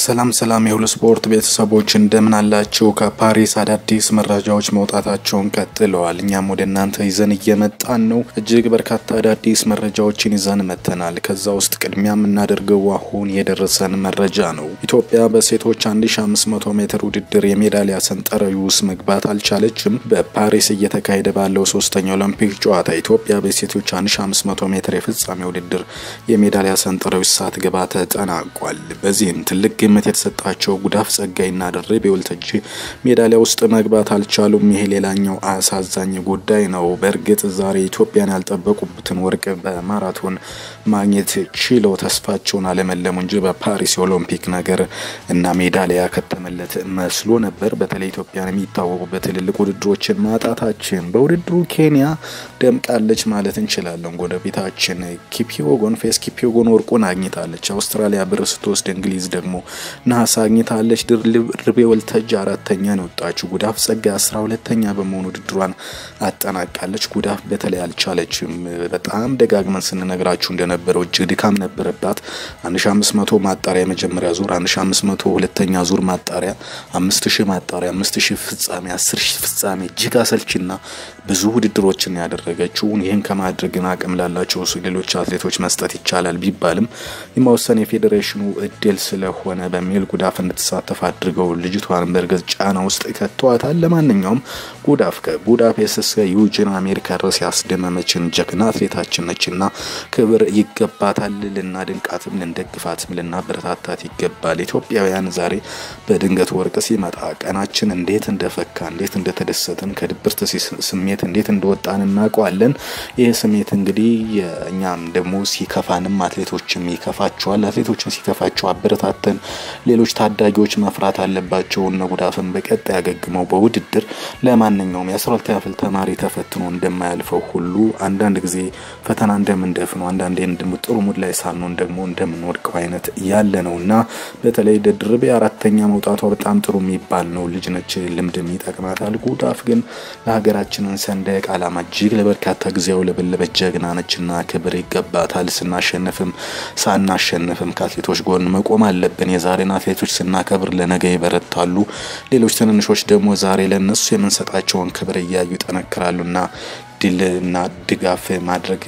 ሰላም ሰላም የሁሉ ስፖርት ቤተሰቦች እንደምን አላችሁ? ከፓሪስ አዳዲስ መረጃዎች መውጣታቸውን ቀጥለዋል። እኛም ወደ እናንተ ይዘን እየመጣን ነው። እጅግ በርካታ አዳዲስ መረጃዎችን ይዘን መጥተናል። ከዛ ውስጥ ቅድሚያ የምናደርገው አሁን የደረሰን መረጃ ነው። ኢትዮጵያ በሴቶች 1500 ሜትር ውድድር የሜዳሊያ ሰንጠረዥ ውስጥ መግባት አልቻለችም። በፓሪስ እየተካሄደ ባለው ሶስተኛው ኦሎምፒክ ጨዋታ ኢትዮጵያ በሴቶች 1500 ሜትር የፍጻሜ ውድድር የሜዳሊያ ሰንጠረዥ ሳትገባ ተጠናቋል። በዚህም ትልቅ ግምት የተሰጣቸው ጉዳፍ ጸጋይና ድርቤ ወልተጂ ሜዳሊያ ውስጥ መግባት አልቻሉም። ይሄ ሌላኛው አሳዛኝ ጉዳይ ነው። በእርግጥ ዛሬ ኢትዮጵያን ያልጠበቁበትን ወርቅ በማራቶን ማግኘት ችለው ተስፋቸውን አለመለሙ እንጂ በፓሪስ የኦሎምፒክ ነገር እና ሜዳሊያ ከተመለት መስሎ ነበር። በተለይ ኢትዮጵያን የሚታወቁበት ትልልቅ ውድድሮችን ማጣታችን በውድድሩ ኬንያ ደምቃለች ማለት እንችላለን። ጎረቤታችን ኪፒዮጎን ፌስ ኪፒዮጎን ወርቁን አግኝታለች። አውስትራሊያ ብር ስትወስድ እንግሊዝ ደግሞ ነሐስ አግኝታለች። ድርቤ ወልተጅ አራተኛ ነው የወጣችው። ጉዳፍ ጸጋ አስራ ሁለተኛ በመሆኑ ውድድሯን አጠናቃለች። ጉዳፍ በተለይ አልቻለችም። በጣም ደጋግመን ስንነግራችሁ እንደነበረው እጅግ ድካም ነበረባት። 1500 ማጣሪያ የመጀመሪያ ዙር፣ 1500 ሁለተኛ ዙር ማጣሪያ፣ 5000 ማጣሪያ፣ 5000 ፍጻሜ፣ 10000 ፍጻሜ እጅግ አሰልችና ብዙ ውድድሮችን ያደረገችው ይህን ከማድረግን አቅም ላላቸው ሌሎች አትሌቶች መስጠት ይቻላል ቢባልም የመወሰን የፌዴሬሽኑ እድል ስለሆነ በሚል ጉዳፍ እንድትሳተፍ አድርገው ልጅቷን በእርግጥ ጫና ውስጥ ከተዋታል። ለማንኛውም ጉዳፍ ከቡዳፔስት እስከ ዩጂን አሜሪካ ድረስ ያስደመመችን ጀግና አትሌታችን ነችና ክብር ይገባታል። ልናድንቃትም፣ ልንደግፋትም፣ ልናበረታታት ይገባል። ኢትዮጵያውያን ዛሬ በድንገት ወርቅ ሲመጣ ቀናችን እንዴት እንደፈካ እንዴት እንደተደሰትን ከድብርት ስሜት እንዴት እንደወጣን እናውቀዋለን። ይህ ስሜት እንግዲህ እኛም ደግሞ ሲከፋንም አትሌቶችም ይከፋቸዋል። አትሌቶችን ሲከፋቸው አበረታተን ሌሎች ታዳጊዎች መፍራት አለባቸው። እነ ጉዳፍን በቀጣይ ያገግመው በውድድር ለማንኛውም የአስራ ሁለተኛ ክፍል ተማሪ ተፈትኖ እንደማያልፈው ሁሉ አንዳንድ ጊዜ ፈተና እንደምንደፍነው አንዳንዴ ጥሩ ሙድ ላይ ሳንሆን ደግሞ እንደምንወድቀው አይነት ያለ ነው እና በተለይ ድርቤ አራተኛ መውጣቷ በጣም ጥሩ የሚባል ነው። ልጅ ነች፣ ልምድም ይጠቅማታል። ጉዳፍ ግን ለሀገራችንን ሰንደቅ ዓላማ እጅግ ለበርካታ ጊዜ ያውለበለበች ጀግና ነችና ክብር ይገባታል። ስናሸንፍም ሳናሸንፍም ከአትሌቶች ጎን መቆም አለብን። የዛሬን አትሌቶች ስናከብር ለነገ ይበረታሉ። ሌሎች ትንንሾች ደግሞ ዛሬ ለነሱ የምንሰጣቸውን ክብር እያዩ ይጠነክራሉና ድልና ድጋፍ ማድረግ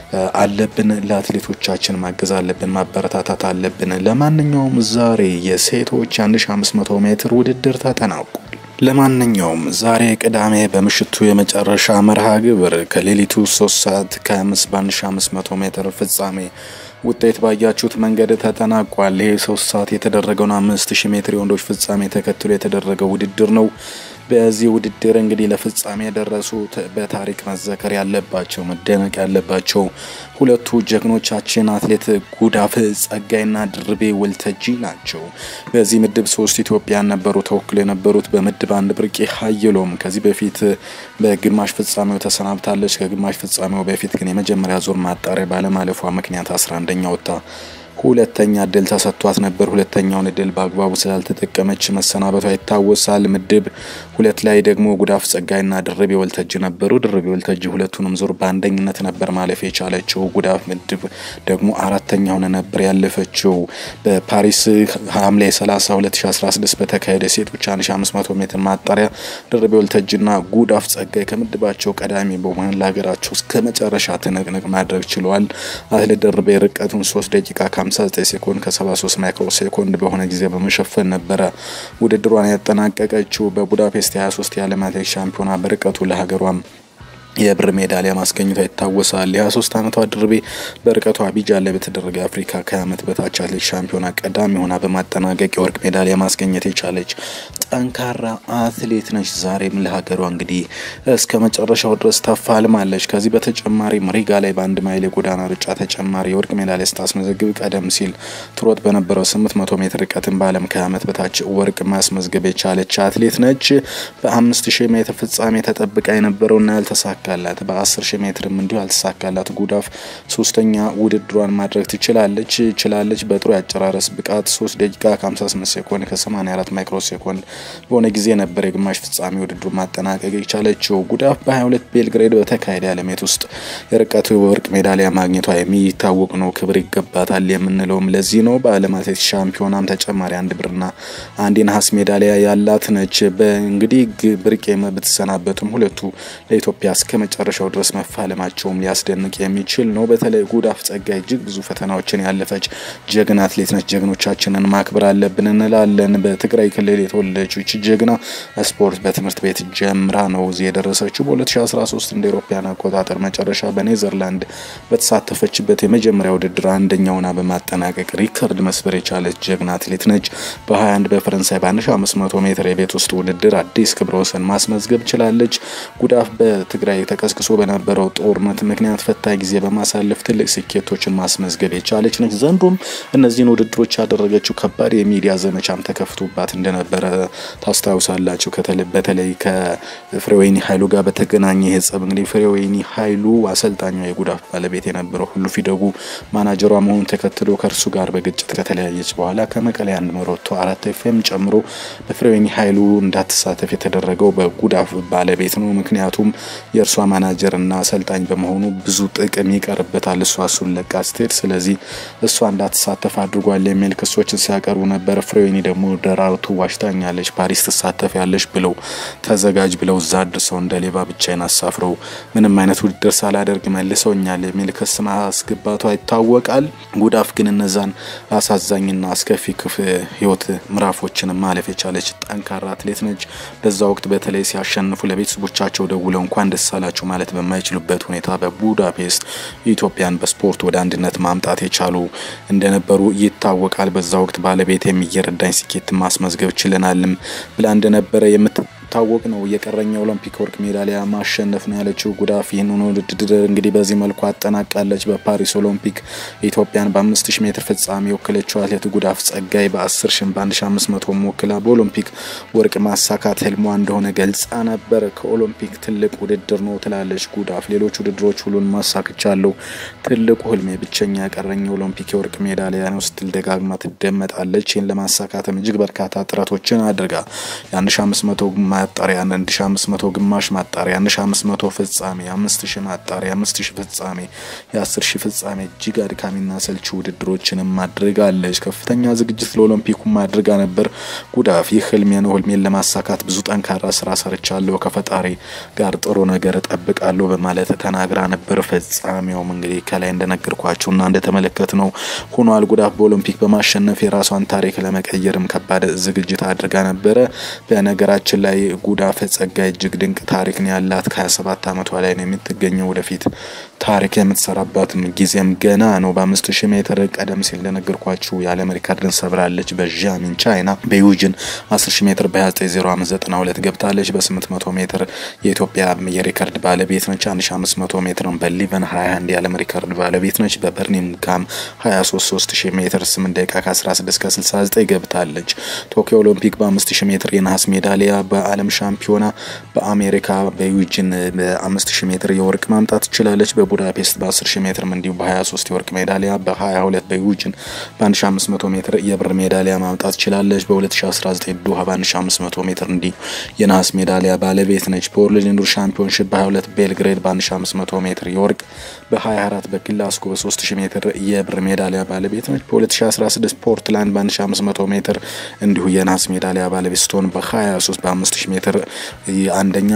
አለብን። ለአትሌቶቻችን ማገዝ አለብን፣ ማበረታታት አለብን። ለማንኛውም ዛሬ የሴቶች 1500 ሜትር ውድድር ተጠናቋል። ለማንኛውም ዛሬ ቅዳሜ በምሽቱ የመጨረሻ መርሃ ግብር ከሌሊቱ 3 ሰዓት ከ5 በ1500 ሜትር ፍጻሜ ውጤት ባያችሁት መንገድ ተጠናቋል። ይህ ሶስት ሰዓት የተደረገውን አምስት ሺህ ሜትር የወንዶች ፍጻሜ ተከትሎ የተደረገው ውድድር ነው። በዚህ ውድድር እንግዲህ ለፍጻሜ የደረሱት በታሪክ መዘከር ያለባቸው መደነቅ ያለባቸው ሁለቱ ጀግኖቻችን አትሌት ጉዳፍ ጸጋይና ድርቤ ወልተጂ ናቸው። በዚህ ምድብ ሶስት ኢትዮጵያን ነበሩ ተወክሎ የነበሩት። በምድብ አንድ ብርቄ ሀየሎም ከዚህ በፊት በግማሽ ፍጻሜው ተሰናብታለች። ከግማሽ ፍጻሜው በፊት ግን የመጀመሪያ ዙር ማጣሪያ ባለማለፏ ምክንያት አስራ አንደኛ ወጥታ ሁለተኛ እድል ተሰጥቷት ነበር። ሁለተኛውን እድል በአግባቡ ስላልተጠቀመች መሰናበቷ ይታወሳል። ምድብ ሁለት ላይ ደግሞ ጉዳፍ ጸጋይና ድርቤ ወልተጂ ነበሩ። ድርቤ ወልተጂ ሁለቱንም ዙር በአንደኝነት ነበር ማለፍ የቻለችው። ጉዳፍ ምድብ ደግሞ አራተኛ ሆነ ነበር ያለፈችው። በፓሪስ ሐምሌ 30 2016 በተካሄደ ሴቶች 1500 ሜትር ማጣሪያ ድርቤ ወልተጂና ጉዳፍ ጸጋይ ከምድባቸው ቀዳሚ በመሆን ለሀገራቸው እስከ መጨረሻ ትንቅንቅ ማድረግ ችለዋል። አትሌት ድርቤ ርቀቱን 3 ደቂቃ 59 ሴኮንድ ከ73 ማይክሮ ሴኮንድ በሆነ ጊዜ በመሸፈን ነበረ ውድድሯን ያጠናቀቀችው። በቡዳፔስት 23 የዓለም አትሌቲክስ ሻምፒዮና በርቀቱ ለሀገሯም የብር ሜዳሊያ ማስገኘቷ ይታወሳል። የ23 ዓመቷ ድርቤ በርቀቷ አቢጃን ላይ በተደረገ አፍሪካ ከዓመት በታች አትሌቲክስ ሻምፒዮና ቀዳሚ ሆና በማጠናቀቅ የወርቅ ሜዳሊያ ማስገኘት የቻለች ጠንካራ አትሌት ነች። ዛሬም ለሀገሯ እንግዲህ እስከ መጨረሻው ድረስ ተፋልማለች። ከዚህ በተጨማሪም ሪጋ ላይ በአንድ ማይል የጎዳና ሩጫ ተጨማሪ የወርቅ ሜዳሊያ ስታስመዘግብ ቀደም ሲል ትሮጥ በነበረው 800 ሜትር ርቀትን በዓለም ከዓመት በታች ወርቅ ማስመዝገብ የቻለች አትሌት ነች። በ5000 ሜትር ፍጻሜ ተጠብቃ የነበረውና ያልተሳካ ተሳካላት። በ10 ሺህ ሜትርም እንዲሁ አልተሳካላት። ጉዳፍ ሶስተኛ ውድድሯን ማድረግ ትችላለች ችላለች። በጥሩ ያጨራረስ ብቃት 3 ደቂቃ ከ58 ሴኮንድ ከ84 ማይክሮ ሴኮንድ በሆነ ጊዜ ነበር የግማሽ ፍጻሜ ውድድሩ ማጠናቀቅ የቻለችው። ጉዳፍ በ22 ቤልግሬድ በተካሄደ ዓለሜት ውስጥ የርቀቱ የወርቅ ሜዳሊያ ማግኘቷ የሚታወቅ ነው። ክብር ይገባታል የምንለውም ለዚህ ነው። በዓለም አትሌቲክስ ሻምፒዮናም ተጨማሪ አንድ ብርና አንድ የነሐስ ሜዳሊያ ያላት ነች። በእንግዲህ ብርቄ ብትሰናበቱም ሁለቱ ለኢትዮጵያ እስከ መጨረሻው ድረስ መፋለማቸውም ሊያስደንቅ የሚችል ነው። በተለይ ጉዳፍ ጸጋይ እጅግ ብዙ ፈተናዎችን ያለፈች ጀግና አትሌት ነች። ጀግኖቻችንን ማክበር አለብን እንላለን። በትግራይ ክልል የተወለደችው ይቺ ጀግና ስፖርት በትምህርት ቤት ጀምራ ነው እዚህ የደረሰችው። በ2013 እንደ ኤሮፓያን አቆጣጠር መጨረሻ በኔዘርላንድ በተሳተፈችበት የመጀመሪያ ውድድር አንደኛውና በማጠናቀቅ ሪከርድ መስበር የቻለች ጀግና አትሌት ነች። በ21 በፈረንሳይ በ1500 ሜትር የቤት ውስጥ ውድድር አዲስ ክብረ ወሰን ማስመዝገብ ችላለች። ጉዳፍ በትግራይ ተቀስቅሶ በነበረው ጦርነት ምክንያት ፈታኝ ጊዜ በማሳለፍ ትልቅ ስኬቶችን ማስመዝገብ የቻለች ነች። ዘንድሮም እነዚህን ውድድሮች ያደረገችው ከባድ የሚዲያ ዘመቻም ተከፍቶባት እንደነበረ ታስታውሳላችሁ። በተለይ ከፍሬወይኒ ኃይሉ ጋር በተገናኘ ይህ ጸብ እንግዲህ ፍሬወይኒ ኃይሉ አሰልጣኟ የጉዳፍ ባለቤት የነበረው ሁሉ ፊደጉ ማናጀሯ መሆኑን ተከትሎ ከእርሱ ጋር በግጭት ከተለያየች በኋላ ከመቀሌ አንድ መሮቶ አራት ኤፍኤም ጨምሮ በፍሬወይኒ ኃይሉ እንዳትሳተፍ የተደረገው በጉዳፍ ባለቤት ነው። ምክንያቱም የእርሷ ማናጀር እና አሰልጣኝ በመሆኑ ብዙ ጥቅም ይቀርበታል እሷ እሱን ለቃ ስትሄድ፣ ስለዚህ እሷ እንዳትሳተፍ አድርጓል የሚል ክሶችን ሲያቀርቡ ነበር። ፍሬወይኒ ደግሞ ደራርቱ ዋሽታኛለች፣ ፓሪስ ትሳተፍ ያለች ብለው ተዘጋጅ ብለው እዛ አድርሰው እንደ ሌባ ብቻዬን አሳፍረው ምንም አይነት ውድድር ሳላደርግ መልሰውኛል የሚል ክስ ማስገባቷ ይታወቃል። ጉዳፍ ግን እነዛን አሳዛኝና አስከፊ ክፍ ህይወት ምዕራፎችን ማለፍ የቻለች ጠንካራ አትሌት ነች። በዛ ወቅት በተለይ ሲያሸንፉ ለቤተሰቦቻቸው ደውለው እንኳን ደስ አላችሁ ማለት በማይችሉበት ሁኔታ በቡዳፔስት ኢትዮጵያን በስፖርት ወደ አንድነት ማምጣት የቻሉ እንደነበሩ ይታወቃል። በዛ ወቅት ባለቤት የሚየረዳኝ ስኬት ማስመዝገብ ችለናልም ብላ እንደነበረ የምት ታወቅ ነው። የቀረኝ ኦሎምፒክ ወርቅ ሜዳሊያ ማሸነፍ ነው ያለችው ጉዳፍ ይህንን ውድድር እንግዲህ በዚህ መልኩ አጠናቃለች። በፓሪስ ኦሎምፒክ ኢትዮጵያን በአምስት ሺ ሜትር ፍጻሜ የወከለችው አትሌት ጉዳፍ ጸጋይ በአስር ሺ በአንድ ሺ አምስት መቶ ወክላ በኦሎምፒክ ወርቅ ማሳካት ህልሟ እንደሆነ ገልጻ ነበር። ከኦሎምፒክ ትልቅ ውድድር ነው ትላለች ጉዳፍ። ሌሎች ውድድሮች ሁሉን ማሳክቻለሁ፣ ትልቁ ህልሜ ብቸኛ ያቀረኝ የኦሎምፒክ የወርቅ ሜዳሊያ ነው ስትል ደጋግማ ትደመጣለች። ይህን ለማሳካትም እጅግ በርካታ ጥረቶችን አድርጋ የአንድ ሺ አምስት መቶ ማጣሪያ 1500 ግማሽ ማጣሪያ 1500 ፍጻሜ 5000 ማጣሪያ 5000 ፍጻሜ የ10000 ፍጻሜ እጅግ አድካሚና ሰልቺ ውድድሮችንም አድርጋለች። ከፍተኛ ዝግጅት ለኦሎምፒኩም አድርጋ ነበር። ጉዳፍ ይህ ህልሜ ነው፣ ህልሜን ለማሳካት ብዙ ጠንካራ ስራ ሰርቻለሁ፣ ከፈጣሪ ጋር ጥሩ ነገር እጠብቃለሁ በማለት ተናግራ ነበር። ፍጻሜውም እንግዲህ ከላይ እንደነገርኳችሁና እንደተመለከት ነው ሆኗል። ጉዳፍ በኦሎምፒክ በማሸነፍ የራሷን ታሪክ ለመቀየርም ከባድ ዝግጅት አድርጋ ነበረ። በነገራችን ላይ ጉዳፍ ጸጋይ እጅግ ድንቅ ታሪክ ነው ያላት። ከ27 ዓመቷ ላይ ነው የምትገኘው። ወደፊት ታሪክ የምትሰራባትም ጊዜም ገና ነው። በአምስት ሺህ ሜትር ቀደም ሲል እንደነገርኳችሁ የዓለም ሪካርድን ሰብራለች። በዣሚን ቻይና በዩጅን 10 ሺህ ሜትር በ290292 ገብታለች። በ800 ሜትር የኢትዮጵያ የሪካርድ ባለቤት ነች። 1500 ሜትር በሊቨን 21 የዓለም ሪካርድ ባለቤት ነች። በበርሚንግሃም 23 ሺህ ሜትር 8 ደቂቃ ከ16 ከ69 ገብታለች። ቶኪዮ ኦሎምፒክ በ5000 ሜትር የነሐስ ሜዳሊያ በዓለም ሻምፒዮና በአሜሪካ በዩጂን በ5000 ሜትር የወርቅ ማምጣት ትችላለች። በቡዳፔስት በ10000 ሜትር እንዲሁ በ23 የወርቅ ሜዳሊያ በ22 በዩጂን በ1500 ሜትር የብር ሜዳሊያ ማምጣት ትችላለች። በ2019 ዶሃ በ1500 ሜትር እንዲሁ የነሐስ ሜዳሊያ ባለቤት ነች። በወርልድ ኢንዱር ሻምፒዮንሽፕ በ22 ቤልግሬድ በ1500 ሜትር የወርቅ በ24 በግላስጎ በ3000 ሜትር የብር ሜዳሊያ ባለቤት ነች። በ2016 ፖርትላንድ በ1500 ሜትር እንዲሁ የነሐስ ሜዳሊያ ባለቤት ስትሆን በ23 በ5000 ሜትር አንደኛ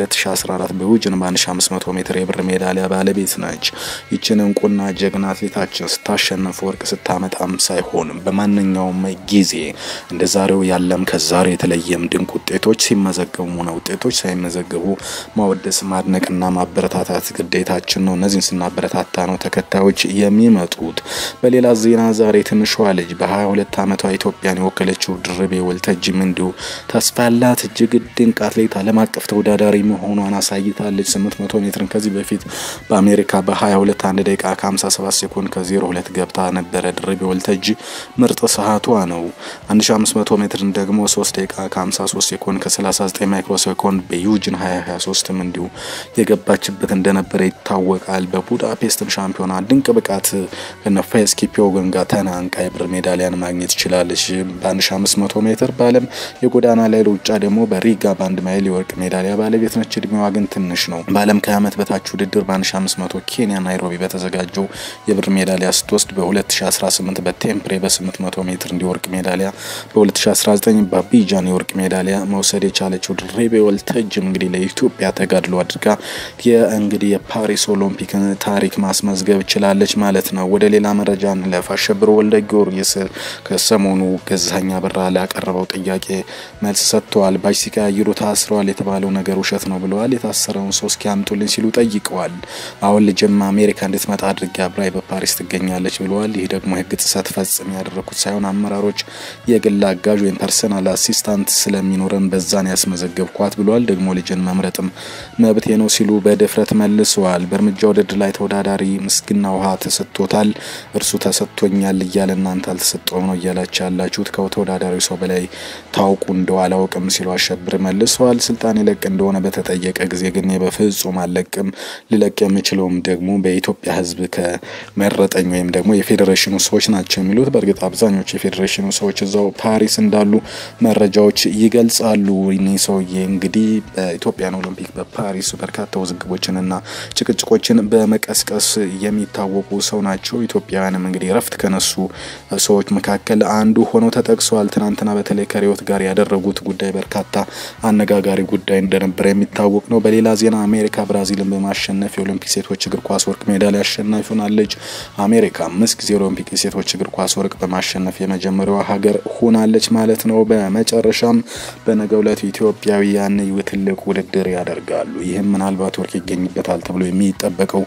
በ2014 በዩጂን በ1500 ሜትር የብር ሜዳሊያ ባለቤት ነች። ይችን እንቁና ጀግና አትሌታችን ስታሸነፍ ወርቅ ስታመጣም ሳይሆንም በማንኛውም ጊዜ እንደ ዛሬው ያለም ከዛሬ የተለየም ድንቅ ውጤቶች ሲመዘገቡ ሆነ ውጤቶች ሳይመዘገቡ ማወደስ ማድነቅና ማበረታታት ግዴታችን ነው። እነዚህን ስናበረታታ ነው ተከታዮች የሚመጡት። በሌላ ዜና ዛሬ ትንሿ ልጅ በ22 ዓመቷ ኢትዮጵያን የወከለችው ድርቤ ወልተጂም እንዲሁ ተስፋ ያላት እጅግ ድንቅ አትሌት ዓለም አቀፍ ተወዳዳሪ መሆኗን አሳይታለች። 800 ሜትርን ከዚህ በፊት በአሜሪካ አሜሪካ በ22 1 ደቂቃ ከ57 ሴኮንድ ከ02 ገብታ ነበረ። ድርቤ ወልተጂ ምርጥ ሰዓቷ ነው። 1500 ሜትርን ደግሞ 3 ደቂቃ ከ53 ሴኮንድ ከ39 ማይክሮ ሴኮንድ በዩጂን 2023ም እንዲሁ የገባችበት እንደነበረ ይታወቃል። በቡዳፔስትም ሻምፒዮና ድንቅ ብቃት ከነፋይስ ኪፒዮጎን ጋር ተናንቃ የብር ሜዳሊያን ማግኘት ችላለች። በ1500 ሜትር በዓለም የጎዳና ላይ ሩጫ ደግሞ በሪጋ ባንድ ማይል የወርቅ ሜዳሊያ ባለቤት ነች። እድሜዋ ግን ትንሽ ነው። በዓለም ከዓመት በታች ውድድር በ1500 ኬንያ ናይሮቢ በተዘጋጀው የብር ሜዳሊያ ስትወስድ በ2018 በቴምፕሬ በ800 ሜትር እንዲወርቅ ሜዳሊያ በ2019 በአቢጃን የወርቅ ሜዳሊያ መውሰድ የቻለችው ድሬቤ ወልተጅም እንግዲህ ለኢትዮጵያ ተጋድሎ አድርጋ የእንግዲህ የፓሪስ ኦሎምፒክን ታሪክ ማስመዝገብ ችላለች ማለት ነው። ወደ ሌላ መረጃ እንለፍ። አሸብር ወልደ ጊዮርጊስ ከሰሞኑ ገዛኸኝ አበራ ላቀረበው ጥያቄ መልስ ሰጥተዋል። ባጅ ሲቀያይሩ ታስረዋል የተባለው ነገር ውሸት ነው ብለዋል። የታሰረውን ሰው እስኪ አምጡልኝ ሲሉ ጠይቀዋል። አሁን ልጅማ አሜሪካ እንድትመጣ አድርጌ አብራይ በፓሪስ ትገኛለች ብለዋል። ይህ ደግሞ የህግ ጥሰት ፈጽም ያደረኩት ሳይሆን አመራሮች የግል አጋዥ ወይም ፐርሰናል አሲስታንት ስለሚኖረን በዛን ያስመዘገብኳት ብለዋል። ደግሞ ልጅን መምረጥም መብቴ ነው ሲሉ በድፍረት መልሰዋል። በእርምጃ ውድድር ላይ ተወዳዳሪ ምስግና ውሃ ተሰጥቶታል፣ እርሱ ተሰጥቶኛል እያለ እናንተ አልተሰጠውም ነው እያላችሁ ያላችሁት ከተወዳዳሪው ሰው በላይ ታውቁ እንደው አላውቅም ሲሉ አሸብር መልሰዋል። ስልጣን ይለቅ እንደሆነ በተጠየቀ ጊዜ ግን በፍጹም አልለቅም፣ ልለቅ የምችለውም ደግሞ በኢትዮጵያ ህዝብ ከመረጠኝ ወይም ደግሞ የፌዴሬሽኑ ሰዎች ናቸው የሚሉት። በእርግጥ አብዛኞቹ የፌዴሬሽኑ ሰዎች እዛው ፓሪስ እንዳሉ መረጃዎች ይገልጻሉ። እኒህ ሰውዬ እንግዲህ በኢትዮጵያን ኦሎምፒክ በፓሪስ በርካታ ውዝግቦችንና ጭቅጭቆችን በመቀስቀስ የሚታወቁ ሰው ናቸው። ኢትዮጵያውያንም እንግዲህ እረፍት ከነሱ ሰዎች መካከል አንዱ ሆነው ተጠቅሰዋል። ትናንትና በተለይ ከሪዮት ጋር ያደረጉት ጉዳይ በርካታ አነጋጋሪ ጉዳይ እንደነበረ የሚታወቅ ነው። በሌላ ዜና አሜሪካ ብራዚልን በማሸነፍ የኦሎምፒክ ሴቶች እግር ኳስ ወርቅ ሜዳሊያ አሸናፊ ሆናለች። አሜሪካ አምስት ጊዜ ኦሎምፒክ የሴቶች እግር ኳስ ወርቅ በማሸነፍ የመጀመሪያዋ ሀገር ሆናለች ማለት ነው። በመጨረሻም በነገው ዕለት ኢትዮጵያውያን ትልቅ ውድድር ያደርጋሉ። ይህም ምናልባት ወርቅ ይገኝበታል ተብሎ የሚጠበቀው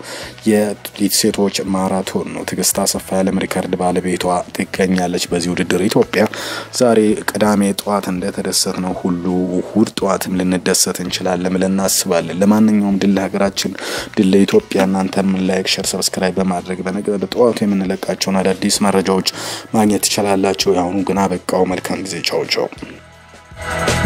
የሴቶች ማራቶን ነው። ትዕግስት አሰፋ የዓለም ሪከርድ ባለቤቷ ትገኛለች በዚህ ውድድር። ኢትዮጵያ ዛሬ ቅዳሜ ጠዋት እንደተደሰት ነው ሁሉ እሁድ ጠዋትም ልንደሰት እንችላለን ብለን እናስባለን። ለማንኛውም ድል ለሀገራችን፣ ድል ለኢትዮጵያ። እናንተም ላይክ፣ ሸር፣ ሰብስክራይብ በማድረግ በነገ ጠዋቱ የምንለቃቸውን አዳዲስ መረጃዎች ማግኘት ትችላላችሁ። የአሁኑ ግን አበቃው። መልካም ጊዜ። ቻው ቻው።